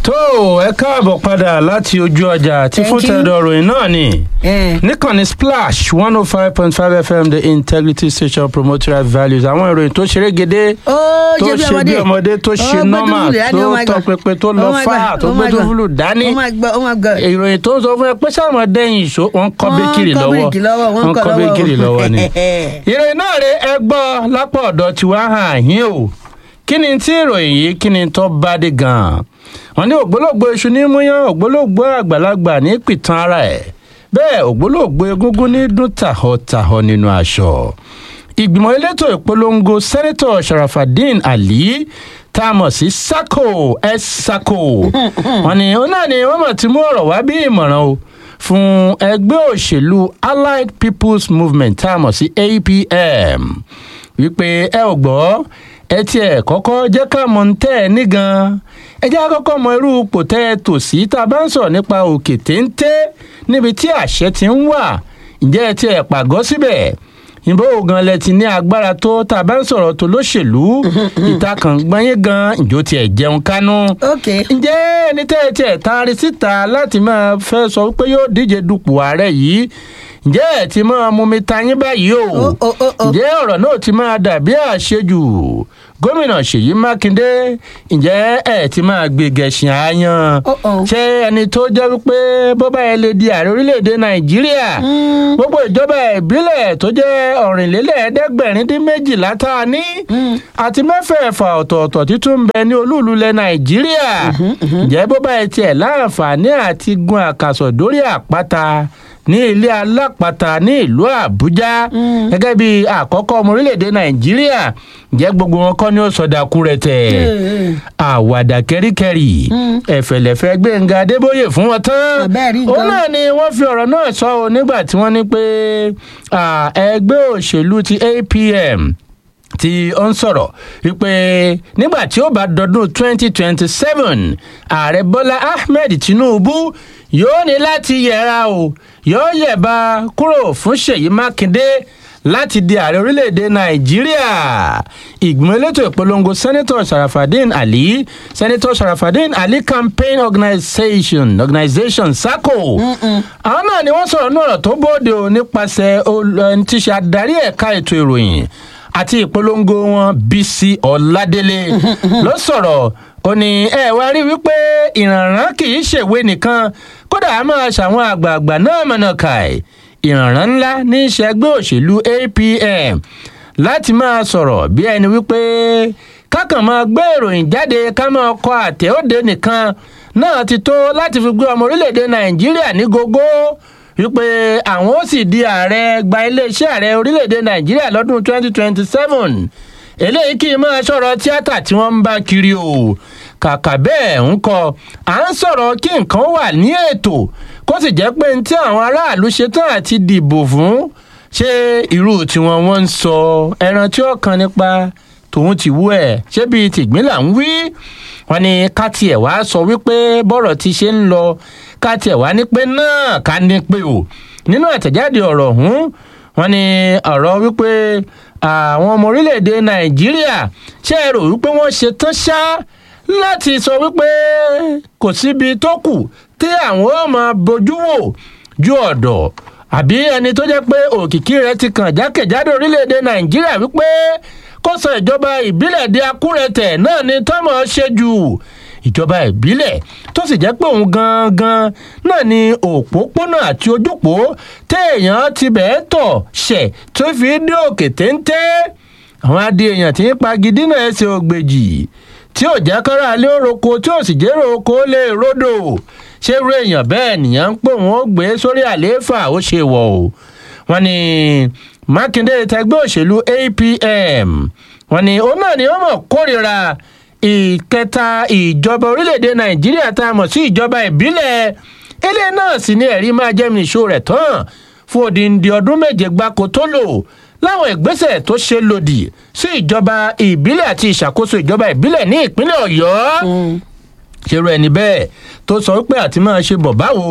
tó ẹ káàbọ̀ padà láti ojú ọjà tí Thank fún you. tẹ̀dọ̀ ròyìn náà ni Eh. níkànnì splash one oh five point five fm the integrity station promotorial values àwọn ìròyìn tó ṣeré gédé ó tó ṣe bí ṣe bí ọmọdé ọmọdé tó ṣe Ó nọ́mà gbé dúfúlù dání, tó oh my tọ God. pẹpẹ tó lọ Oh my fà God, tó oh gbé my God. dúfúlù dání ó máa gbọ́ ó máa gbọ́. ìròyìn tó ń sọ fún ẹ pé sáwọn dẹ́yìn ìṣó wọn kọ́ Wọ́n békìrì kọ́ lọ́wọ́ bíríkì lọ́wọ́, wọ́n wọ́n kọ́ kọ́ lọ́wọ́. békìrì lọ́wọ́ ni ìròyìn náà rè ẹ gbọ́ lápá ọ̀dọ̀ tiwa hàn yín o kí ni tí ìròyìn yìí kí ni tó bá dé gan-an wọn ní ògbólógbò iṣu ní múyán ògbólógbò àgbàlagbà ní pìtàn ara ẹ̀ bẹ́ẹ̀ ògbólógbò egúngún ní dún tàhọ́tàhọ́ nínú aṣọ ìgbìmọ̀ elétò ìpolongo sẹ́nẹ́tọ̀ sharafadin ali tá a mọ̀ sí sako ẹ sako wọn ni ó náà ni wọ́n mọ̀ tí mú ọ̀rọ̀ wá bí ìmọ̀ràn o fún ẹgbẹ́ òṣèlú allied people's movement tá a mọ̀ sí apm wípé ẹ ò gbọ́ ẹ tiẹ̀ kọ́kọ́ jẹ́ ká mọ̀ ń tẹ́ ẹ ní gan ẹ jẹ́ àkọ́kọ́ mọ irú ipò tẹ́ ẹ tò sí tá a bá ń sọ̀rọ̀ nípa òkè téńté níbi tí àṣẹ ti ń wà ǹjẹ́ ẹ tiẹ̀ pàgọ́ síbẹ̀ ìbò gan lẹ ti ní agbára tó tá a bá ń sọ̀rọ̀ tó lóṣèlú ìtakàn gbọ́nyé gan ìjó tiẹ̀ jẹun kánú ok ǹjẹ́ ẹni tẹ́ ẹ tiẹ̀ taari síta láti máa fẹ́ sọ pé yóò díje dupò ààrẹ yìí ǹjẹ́ ẹ ti máa mú mi ta yín báyìí o Ó, ó, ó, ó. ǹjẹ́ ọ̀rọ̀ náà ti máa dàbí àṣejù gómìnà ṣèyí mákindé ǹjẹ́ ẹ ti máa gbé gẹ̀ṣin àáyán Ó, ó. ṣé ẹni tó jẹ́ wípé bọ́bá ẹ lè di ààrẹ orílẹ̀-èdè nàìjíríà gbogbo ìjọba ìbílẹ̀ tó jẹ́ ọ̀rìnlélẹ́ẹ̀ẹ́dẹ́gbẹ̀rin dín méjìlá tá a ní àti mẹ́fẹ̀ẹ̀fà ọ̀tọ̀ọ̀tọ̀ títún ń bẹ ní olúùlú ilẹ̀ nàìjíríà ǹjẹ́ bọ́bá ẹ tiẹ̀ láǹfààní àti gun àkàsọ̀ dórí àpáta ní ilé alápàtà ní ìlú àbújá gẹ́gẹ́ bí àkọ́kọ́ ọmọ orílẹ̀-èdè nàìjíríà ǹjẹ́ gbogbo wọn kọ́ ni ó sọdakú rẹ̀ tẹ̀ àwàdà kẹ́ríkẹ́rì ẹ̀fẹ̀lẹ̀fẹ̀ gbẹ̀ngà adébóyè fún wọn tán Àbẹ́ẹ̀rí òun nǹkan. náà ni wọ́n fi ọ̀rọ̀ náà sọ ọ́ nígbà tí wọ́n ní pé à, ẹgbẹ́ òṣèlú ti apm tí ó ń sọ̀rọ̀ wípé nígbà tí ó bá dọdún 2027 ààrẹ bọ́lá ahmed tinubu yóò ní láti yẹra o yóò yẹ̀ba kúrò fún ṣèyí mákindé láti di ààrẹ orílẹ̀-èdè nàìjíríà ìgbìmọ̀ elétò ìpolongo sẹ́nẹ́tọ̀ sharafadin ali sẹ́nẹ́tọ̀ sharafadin ali campaign organization organization saco àwọn náà ni wọ́n sọ̀rọ̀ ní ọ̀rọ̀ tó bóde o nípasẹ̀ ol- ẹni tí í ṣe adarí ẹ̀ka ètò ìròyìn àti ìpolongo wọn bísí ọ̀ládélé ló sọ̀rọ̀ ó ní ẹ wá rí wípé ìrànràn kì í ṣèwé nìkan kódà a máa ṣàwọn àgbààgbà náà mọ̀nà kàì ìrànràn ńlá ní ìṣẹ́gbẹ́ òṣèlú apm láti máa sọ̀rọ̀ bí ẹni wípé kákan máa gbé ìròyìn jáde ká máa kọ àtẹ̀òde nìkan náà ti tó láti fi gbé ọmọ orílẹ̀-èdè nàìjíríà ní gógó wípé àwọn ó sì di ààrẹ gba iléeṣẹ́ ààrẹ orílẹ̀-èdè nàìjíríà lọ́dún 2027 eléyìí kì í máa sọ̀rọ̀ tíátà tí wọ́n ń bá kiri o kàkà bẹ́ẹ̀ ń kọ à ń sọ̀rọ̀ kí nǹkan wà ní ètò kó sì jẹ́ pé ní tí àwọn aráàlú ṣetán àti dìbò fún ṣé irú tiwọn wọ́n ń sọ ẹran tí ó kan nípa tòun ti wú ẹ̀ ṣé bíi tìgbín là ń wí wọn ni ká tiẹ̀ wá sọ wípé bọ́rọ̀ ti ṣe ń lọ ká tiẹ̀ wá ní pé náà ká ní pé o nínú àtẹ̀jáde ọ̀rọ̀ ọ̀hún wọn ni ọ̀rọ̀ wípé àwọn ọmọ orílẹ̀-èdè nàìjíríà ṣe é rò wípé wọ́n ṣe tán ṣá láti sọ wípé kò síbi tó kù tí àwọn ó máa bójú wò ju ọ̀dọ̀ àbí ẹni tó jẹ́ pé òkìkí rẹ̀ ti kàn jákèjádò orílẹ̀-èdè nàìjíríà wípé kó sọ ìjọba ìbílẹ̀ di akúrẹ̀tẹ̀ náà ni tọ́mọ̀ ṣe jù ìjọba ìbílẹ̀ tó sì jẹ́ pé òun gangan náà ni òpópónà àti ojúpó téèyàn ti bẹ́ẹ̀ tọ̀ ṣẹ̀ tó fi dé òkè téńté àwọn adé èèyàn tí ń pagidí náà ẹsẹ̀ ògbèjì tí ò jẹ́ kára lé oroko tí ò sì jẹ́rò oko lè rodò ṣé irú èèyàn bẹ́ẹ̀ nìyẹn ń pò wọ́n gbé sórí àlééfà ó ṣe wọ̀ o wọ́n ní mákindé tẹgbẹ́ òṣèlú apm wọ́n ní òun náà ni wọ́n mọ̀ kórìíra ìkẹta ìjọba orílẹ̀-èdè nàìjíríà tá a mọ̀ sí ìjọba ìbílẹ̀ ilé náà sì ni ẹ̀rí máa jẹ́ mi ìṣó rẹ̀ tán fún odindi ọdún méje gbáko tó lò láwọn ìgbésẹ̀ tó ṣe lòdì sí ìjọba ìbílẹ̀ àti ìṣàkóso ìjọba ìbílẹ̀ ní ìpínlẹ̀ ọ̀yọ́ ṣerú ẹni bẹ́ẹ̀ tó sọ wípé àti máa ṣe bọ̀ báwo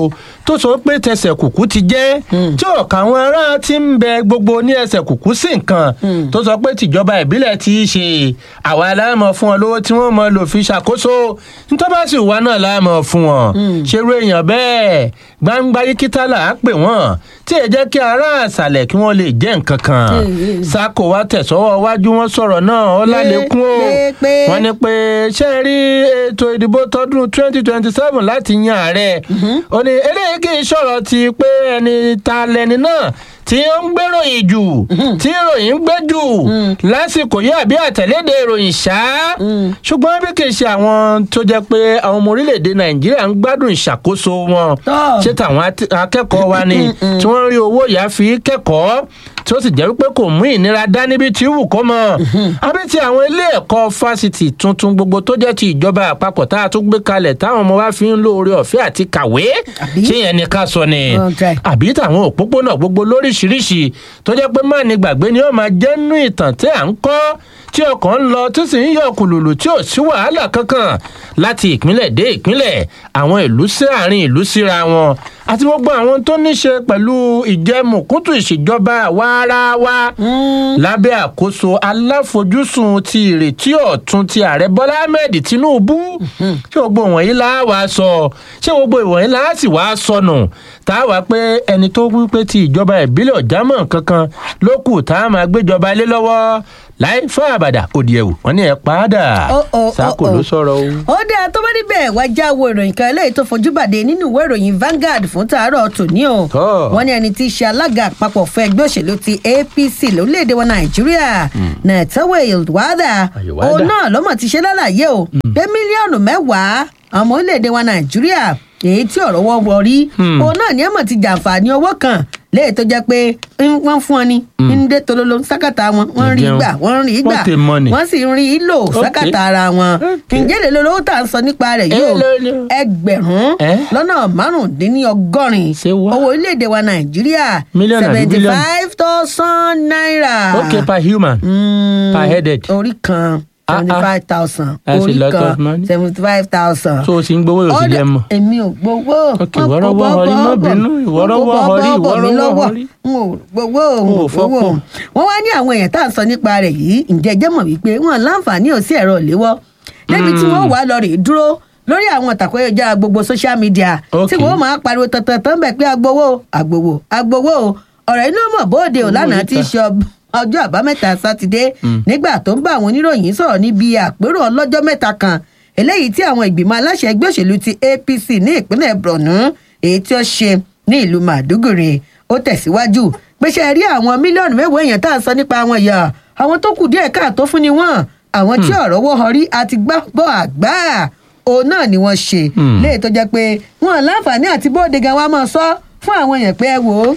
tó sọ pé tẹsẹ̀ kùkú ti jẹ́ tí ọ̀kà àwọn ará ti ń bẹ gbogbo ní ẹsẹ̀ kùkú sí nǹkan tó sọ pé tìjọba ìbílẹ̀ ti ṣe àwa aláàmọ̀ fún wọn lówó tí wọ́n mọ̀ lò fi ṣàkóso nítorí bá sì wà náà láàmọ̀ fún wọn ṣerú èèyàn bẹ́ẹ̀ gbangba yíkítà là á pè wọ́n tí ẹ jẹ́ kí ará àṣàlẹ̀ kí wọ́n lè jẹ́ nǹkan kan sako wa tẹ̀sọ́wọ́ wájú wọn sọ̀rọ̀ náà ó lálẹ́kún o pé- pé- wọ́n ní pé ṣé ẹ rí ètò ìdìbò tọdún twenty twenty seven láti yan ààrẹ ó ní eléyìí kì í ṣọ̀rọ̀ ti pé ẹni ta lẹni náà tí ó ń gbéròyìn jù tí ìròyìn ń gbé jù lásìkò yìí àbí àtẹ̀lédè ìròyìn ṣá ṣùgbọ́n bí kì í ṣe àwọn tó jẹ́ pé àwọn ọmọ orílẹ̀-èdè nàìjíríà ń gbádùn ìṣàkóso wọn Tọ́. ṣé tàwọn at- akẹ́kọ̀ọ́ wa ni tí wọ́n rí owó ìyá fi kẹ́kọ̀ọ́ tí ó sì jẹ́ wípé kò mú ìnira dání bí tí wù kó mọ̀ àbí ti àwọn ilé ẹ̀kọ́ fásitì tuntun gbogbo tó jẹ́ ti ìjọba àpapọ̀ tá a tún gbé kalẹ̀ táwọn ọmọ wa fi ń lo oore ọ̀fẹ́ àti kàwé Àbí? ṣé yẹn ni ká sọ ni Okay. àbí tàwọn òpópónà gbogbo lóríṣiríṣi tó jẹ́ pé má ní gbàgbé ni ó máa jẹ́ nínú ìtàn tí à ń kọ́ tí ọkàn ń lọ tó sì ń yọ kùlùlù tí ò sí wàhálà kankan láti ìpínlẹ̀ dé ìpínlẹ̀ àwọn ìlú sí àárín ìlú síra wọn àti gbogbo àwọn tó ní ṣe pẹ̀lú ìjẹmùkútù ìṣèjọba àwaarawa lábẹ́ àkóso aláfojúsùn ti ìrètí ọ̀tun ti ààrẹ bọ́lá ahmed tinubu ṣé gbogbo wọ̀nyí la wàá sọ ṣé gbogbo ìwọ̀nyí la sì wàá sọnù tá a wá pé ẹni tó wí pé ti ìjọba ìbílẹ̀ ọ̀jámọ̀ kankan ló kù tá a máa gbéjọba lé lọ́wọ́ láì fún àbàdà òdì ẹ̀wù wọ́n ní ẹ̀ padà Ó, ó, ó, sáko ó. ló sọ̀rọ̀ o. ó dáa tó bá níbẹ̀ wá já wo ìròyìn kan eléyìí tó fojú bàdé nínú ìwé ìròyìn Vanguard fún tàárọ̀ tòní o Tọ́. wọ́n ní ẹni tí í ṣe alága àpapọ̀ fún ẹgbẹ́ òṣèlú ti APC lórílẹ̀‐èdè wa Nàìjíríà Netawe Ilwada Ayọ̀wádà. òun náà lọ́mọ̀ ti ṣe lálàyé o pé mílíọ̀nù mẹ́wàá ọmọ orílẹ̀‐èdè wa Nàìjíríà èyí tí ọ̀rọ̀ wọ́n wọ rí òun náà ní ẹ̀mọ̀ ti jàǹfààní owó kan léyìí tó jẹ́ pé ń- wọ́n fún ọ ní ń dé tololo sákàtà wọn wọ́n rí Ǹjẹ́ gbà wọ́n rí gbà wọ́n tè money. wọ́n sì ń rí lò sákàtà ara wọn Okay. ǹjẹ́ lè lo lówó tá à ń sọ nípa rẹ̀ yìí o Èló ni o? ẹgbẹ̀rún Eh? lọ́nà márùndínlọ́gọ́rin Ṣé wá? owó orílẹ̀-èdè wa nàìjíríà Mílíọ̀nù àbí seventy bílíọ̀nù? five thousand naira. okay per human Mm, per headed. orí kan Ah, ah. seventy five thousand That's a orí lot kan of money. seventy five thousand. so o sì ń gbowó yóò sì jẹ́ mọ́. èmi ò gbowó. Okay, Wọ́n ìwọ́rọ́wọ́ kó họrí, má bọ́ bọ́ bínú, bọ̀. ìwọ́rọ́wọ́ Wọ́n kó bọ́ họrí, bọ́ bọ̀ mí ìwọ́rọ́wọ́ lọ́wọ́. họrí. n ò gbowó O n ò ò fọ́pọ̀. gbowó. wọ́n wá ní àwọn èèyàn tá à ń sọ nípa rẹ̀ yìí ǹjẹ́ jẹ́ mọ̀ wípé wọ́n láǹfààní ò sí ẹ̀rọ ìléwọ́ débi tí wọ́n wà lọ rè dúró lórí àwọn ìtàkùn ayélujára gbogbo social media tí Okay. wọ́n máa pariwo tantan bẹ̀ pé agbowó agbowó agbowó ọ̀rọ̀ inú mọ̀ bóde ò lánàá tí í ṣe ọb- ọjọ́ àbámẹ́ta sátidé nígbà tó ń bá àwọn oníròyìn sọ̀rọ̀ níbi àpérò ọlọ́jọ́ mẹ́ta kan eléyìí tí àwọn ìgbìmọ̀ aláṣẹ ẹgbẹ́ òṣèlú ti apc ní ìpínlẹ̀ borno èyí tí ó ṣe ní ìlú màdúgùrì ó tẹ̀síwájú pé ṣe rí àwọn mílíọ̀nù mẹ́wàá èèyàn tá à ń sọ nípa àwọn ìyá àwọn tó kù díẹ̀ káàtó fún ni wọ́n àwọn tí ọ̀rọ̀ wọ́ họrí àti gbá bọ́ àgbà òun náà ni wọ́n ṣe Hmm. léè tó jẹ́ pé wọn láǹfààní àti bóde gan wa máa sọ fún àwọn èèyàn pé ẹ wò ó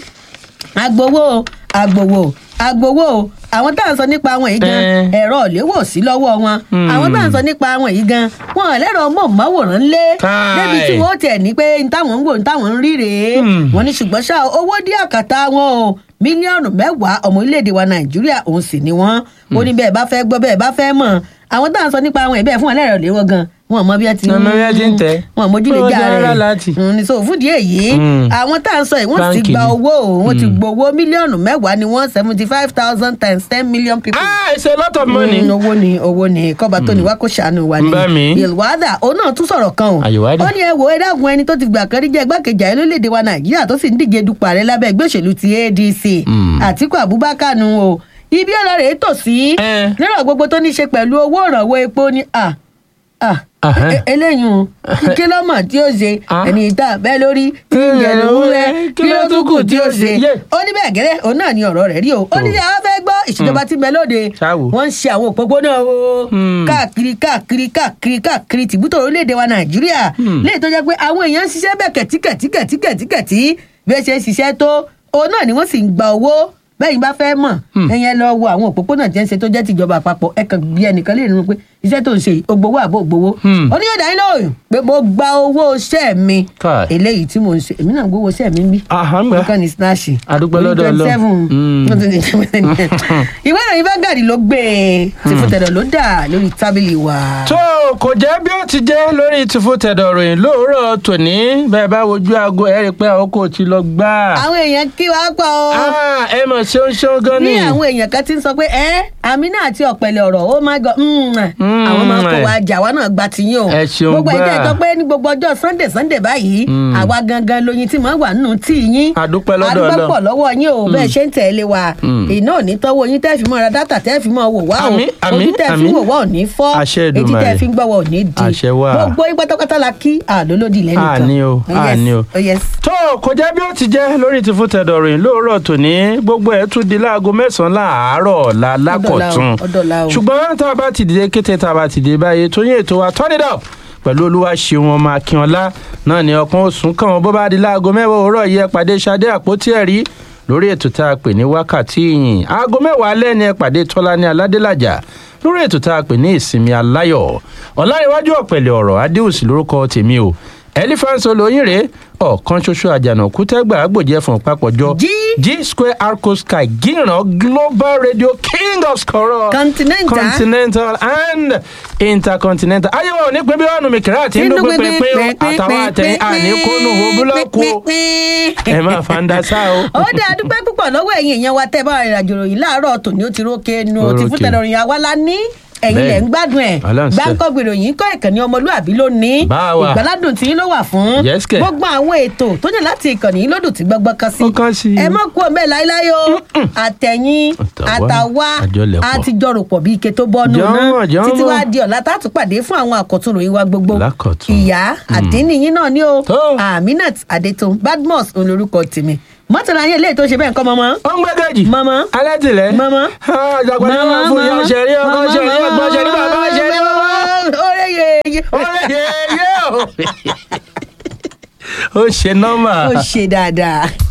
agbowó agbowó agbowó àwọn tá à ń sọ nípa àwọn yìí gan Eh. ẹ̀rọ ìléwọ́ sí lọ́wọ́ wọn Hmm. àwọn tá à ń sọ nípa àwọn yìí gan wọn ò lẹ́rọ mọ̀máwòrán lé Káì. débi tí wọ́n tẹ̀ ní pé n táwọn ń wò n táwọn ń rí rèé Hmm. wọ́n ní ṣùgbọ́n ṣá owó dí àkàtà wọn o mílíọ̀nù mẹ́wàá ọmọ orílẹ̀-èdè wa nàìjíríà òun sì ni wọ́n ó ní bẹ́ẹ̀ bá fẹ́ gbọ́ bẹ́ẹ̀ bá fẹ́ mọ̀ àwọn tá à ń sọ nípa àwọn ìbẹ́ẹ̀ fún wọn lẹ́rọ ìléwọ́ gan wọn ò mọ bí ẹ ti Wọn mọ bí ẹ ti ń tẹ̀. wọn ò mójúlé Wọn já jẹ́ rẹ̀ rárá láti. Mm, ní so fúdìí èyí Mm. àwọn tá à ń sọ yìí wọ́n ti Báńkì gba ni. owó o wọ́n ti gbowó mílíọ̀nù mẹ́wàá ni wọ́n seventy five thousand times ten million people. ah it's a lot of money. Mm, owó ni owó ni kọ́ba tó ní wá kó ṣàánú wa ni. Bá mi. Yelwada òun náà tún sọ̀rọ̀ kan o. Àyèwádà. ó ní ẹ wo ẹ dákun ẹni tó ti gbà kan rí jẹ́ igbákejì ààrẹ lórílẹ̀‐èdè wa Nàìjíríà tó sì ń díje dupò ààrẹ lábẹ́ ẹgbẹ́ òṣèlú ti ADC. Mm. Àtíkù Abubakar nu o. ibi ọ̀rọ̀ rẹ̀ tò sí. Eh. lérò gbogbo tó ní í ṣe pẹ̀lú owó ìrànwọ́ epo ni à à Ahẹ́. e- eléyìí o kí ló mọ̀ tí ó ṣe Ah. ẹni ìta bẹ́ẹ̀ lórí tí ń jẹ lówó rẹ kí ló tún kù tí ó ṣe Yeah. ó ní bẹ́ẹ̀ gẹ́rẹ́ òun náà ni ọ̀rọ̀ rẹ̀ rí o ó ní àwọn fẹ́ gbọ́ ìṣèjọba tí ń bẹ lóde Ṣáwo. wọ́n ń ṣe àwọn òpópónà o Hmm. káàkiri káàkiri káàkiri káàkiri tìbútò orílẹ̀-èdè wa nàìjíríà Hmm. léyìí tó jẹ́ pé àwọn èèyàn ń ṣiṣẹ́ bẹ́ẹ̀ kẹ̀tíkẹ̀tíkẹ̀tíkẹ̀tí bí ẹ ṣe ń ṣiṣẹ́ tó òun náà ni wọ́n sì ń gba owó bẹ́ẹ̀ yín bá fẹ́ mọ̀ ẹ̀yẹn lọ wo àwọn òpópónà tí ń ṣe tó jẹ́ tìjọba àpapọ̀ ẹ kàn bí ẹnìkan lè rinú pé iṣẹ́ tó ń ṣe yìí ó gbowó àbó gbowó Hmm. ó ní yóò dáyé lóhùn pé mo gba owó iṣẹ́ mi Káì. eléyìí tí mo ń ṣe èmi náà gbowó iṣẹ́ mi ń bí Àhámà. nǹkan ní snatch Àdúpẹ́ lọ́dọ̀ Ọlọ́run. Hmm. ìwé ìròyìn Vanguard ló gbé e tí fún tẹ̀dọ̀ ló dà lórí tábìlì wa. tó kò jẹ́ bí ó ti jẹ́ lórí tìfún tẹ̀dọ̀ ròyìn lóòrọ̀ tòní bẹ́ẹ̀ bá wojú aago ẹ̀ rí i pé àkókò ti lọ gbà. àwọn èèyàn kí wàá pọ̀ o. Ah, ẹ mọ̀ ṣeun ṣeun gan ní ni. àwọn èèyàn kan ti ń sọ pé ẹ Amina àti ọ̀pẹ̀lẹ̀ ọ̀rọ̀ oh my god mm, Mm. àwọn máa ń kó wa jà wá náà gba tiyín o Ẹ ṣeun gbogbo gbà. ẹ̀jẹ̀ ìjọ pé ní gbogbo ọjọ́ sunday sunday báyìí Mm. àwa gangan lóyin tí màá wà nínú tí yín Àdúpẹ́ lọ́dọ̀ àdúpẹ́ Ọlọ́run. pọ̀ lọ́wọ́ yín o bẹ́ẹ̀ ṣe ń tẹ̀lé wa Mm. iná ò ní tọ́wọ́ yín tẹ́ẹ̀ fi mọ́ ra dátà tẹ́ẹ̀ fi mọ́ wò wá o Àmín, àmín, ojú tẹ́ẹ̀ fi àmín. wò wá ò ní fọ́ Àṣẹ etí Èdùmàrè. tẹ́ẹ̀ fi ń gbọ́wọ́ ò ní di Àṣẹ wà. gbogbo yín pátápátá la kí àlólódì lẹ́nu tán Àní o, Oh, yes. àní o. Oh, yes. tó kò jẹ́ bí ó ti jẹ́ lórí tìfún tẹ̀dọ̀ ròyìn lóòrọ̀ tòní gbogbo ẹ̀ tún di láago mẹ́sàn-án láàárọ̀ ọ̀la lákọ̀tún ọ̀dọ̀la o. ṣùgbọ́n tá a bá ti dìde kété tá a bá ti dé báyìí tó yín ètò wa turn it up pẹ̀lú olúwa ṣeun ọmọ akínọlá náà ni ọkàn òsùn kàn wọ́n bó bá di láago mẹ́wàá òwúrọ̀ yẹ pàdé ṣadé àpótí ẹ̀rí lórí ètò tá a pè ní wákàtí ìyìn aago mẹ́wàá alẹ́ ni ẹ pàdé tọ́lání aládélàjà lórí ètò tá a pè ní ìsinmi aláyọ̀ ọ̀làríwájú ọ̀pẹ̀lẹ̀ ọ̀rọ̀ adéhùsì lórúkọ tèmi o elephant olóyin rèé ọ̀kan ṣoṣo àjànàkú tẹ́gbà àgbòjẹ́ fún papọ̀jọ G. g square arco sky gíran global radio king of scoror Continental. continental and intercontinental ayéwo ní pé bí ọ̀nà mi kìrá àti inú pínpín pín o àtàwọn àtẹ̀yìn àníkónú wo búlọ́ọ̀kù o ẹ máa fa ń da sá o. ó dé adúpẹ́ púpọ̀ lọ́wọ́ ẹ̀yin èèyàn wa tẹ́ bá rìnrìn àjò ròyìn láàárọ̀ tòní ó ti rókè nu Ó ti rókè. fún tẹ̀lọ́rìn àwa la ní ẹ̀yin Bẹ́ẹ̀. lẹ̀ ń gbádùn ẹ̀ Ọlọ́run ṣe. gbáǹkọ́gbì ròyìn kọ́ ìkànnì ọmọlúàbí ló ní Bá wa. ìgbàládùn tí ló wà fún Yes, kẹ̀. gbogbo àwọn ètò tó yàn láti ìkànnì yìí lódùn tí gbọgbọ́ kan sí Ó kàn sí. ẹ mọ́ kú ọmọ ẹ̀ láéláé o àtẹ̀yìn Àtàwa, àtàwa àjọlẹ̀pọ̀. àtijọ́rùpọ̀ bíi ike tó bọ́nu Jọ̀mọ̀, náà jọ̀mọ̀. títí wá di ọ̀la tá a tún pàdé fún àwọn àkọ́tún ròyìn wa gbogbo Lákọ̀tun. ìyá àdínníyín náà ni o Tó. aminat adetun badmus olórúkọ tèmi mọ́tàlá yẹn léyìí tó ṣe bẹ́ẹ̀ ń kọ́ mọ́mọ́. ó ń gbẹ́gẹ́jì. Mama. alátìlẹ́. Mama. àjàgbọ́n ní wọ́n fún ìyá ṣẹ̀rí ọkọ ṣẹ̀rí ọgbọ́n ṣẹ̀rí bàbá ṣẹ̀rí bàbá. ọ̀rẹ́ yeye. ó lè yé yé o. ó ṣe nọ́mà. ó ṣe dáadáa.